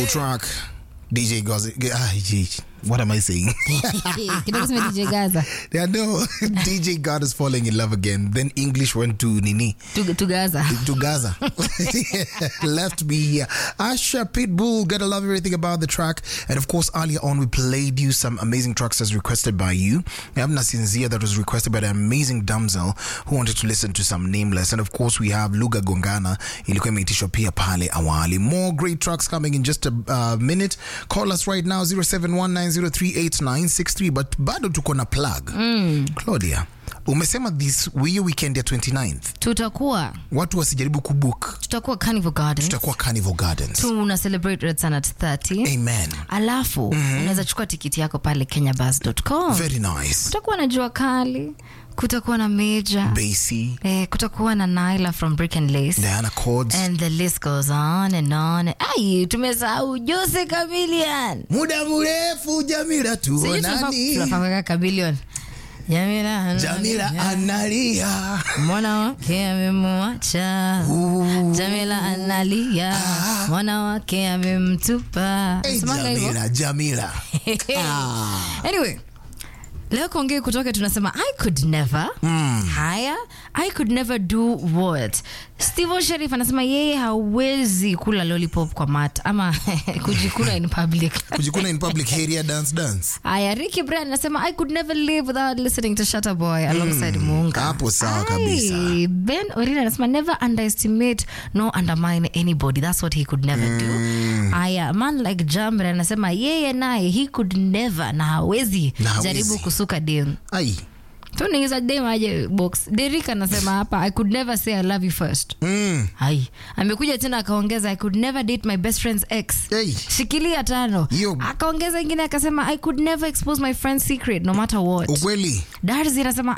Beautiful track. DJ Gaza. Ah, G- what am I saying? kidogo sema DJ Gaza yeah, no. DJ God is falling in love again. Then English went to Nini. to, to Gaza to Gaza. Left me here. Asha Pitbull, gotta love everything about the track. And of course, earlier on, we played you some amazing tracks as requested by you. We have Nasinzia that was requested by the amazing damsel who wanted to listen to some nameless. And of course, we have Luga Gongana, ilikuwa imeitishwa pia pale awali. More great tracks coming in just a uh, minute. Call us right now 0719038963 but bado tuko na plug. Claudia, umesema this hiyo weekend ya 29th tutakuwa watu wasijaribu kubook tutakuwa Carnival Gardens tutakuwa carnival gardens tuna celebrate Red Sun at 30 amen alafu unaweza chukua tikiti yako pale kenyabus.com very nice kutakuwa na jua kali kutakuwa na meja Basie, eh, kutakuwa na Naila from Brick and Lace diana cords and the list goes on and on ai tumesahau Jose Chameleon muda mrefu jamila Sijui tunafaa- tuonani tunafaa kuweka Chameleon Jamila jamila analia mwana wake amemwacha Jamila analia mwana wake amemtupa Hey, Semanga hivyo? jamila jamila anyway leo kuongea kutoka tunasema i could never haya i could never do what steve sherif anasema yeye hawezi kula lollipop kwa mat ama kujikula in public kujikuna in public area dance dance haya ricky brand anasema i could never live without listening to Shatta boy alongside munga hapo sawa Ai, kabisa. ben orina anasema never underestimate no undermine anybody that's what he could never do haya man like jambre anasema yeye naye he could never na hawezi Na hawezi. jaribu kusuka dem ai tuningiza dem aje box derik anasema hapa i could never say i love you first mm. hai amekuja tena akaongeza i could never date my best friend's ex hey. shikilia tano Hiyo- akaongeza ingine akasema i could never expose my friend's secret no matter what ukweli darzi anasema